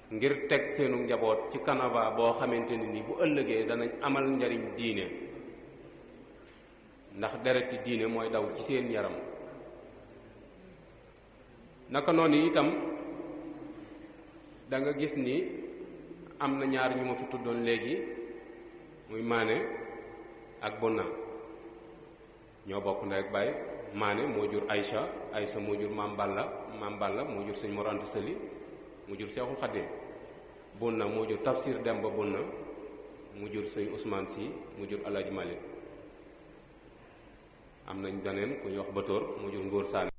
ngir teg seenu njaboot ci canava boo xamante ne ni bu ëllëgee danañ amal njariñ diine ndax dereti diine mooy daw ci seen yaram naka noonu itam da nga gis ni am na ñaar ñu ma fi tuddoon léegi muy maane ak bonna ñoo bokk ndey ak baay maane moo jur Aïcha Aïcha moo jur maam Balla maam Balla moo jur sëñ Mor Anta Sali mu jur Seexul Xaddim bonna moo jur Tafsir Demba bonna mu jur sëñ Ousmane Si mu jur Alaaji Malik am nañ beneen ku ñuy wax Batoor mu jur Ngóor Saane